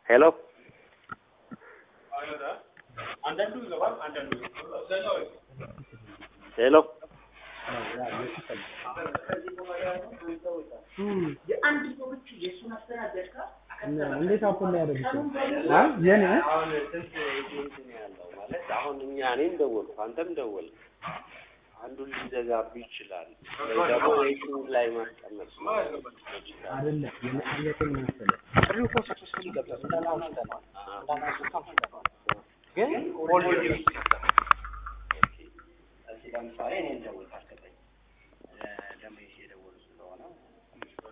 ሄሎ ሄሎ እንዴት አፕል ላይ ያደርጉት? አ የኔ አሁን ስንት ኤጀንት ነው ያለው ማለት አሁን እኛ እኔም ደወልኩ አንተም ደወልክ አንዱን ሊዘጋብህ ይችላል ወይ ደግሞ ዌይቲንግ ላይ ማስቀመጥ ይችላል አይደለም የመጠየቅን መሰለህ ጥሪው እኮ ሰክሰስፉሊ ገብቷል። እንዳናውስተነዋል እንዳናውስተነዋል ግን ኦልሬዲ እሺ ለምሳሌ እኔ እንደውልታለሁ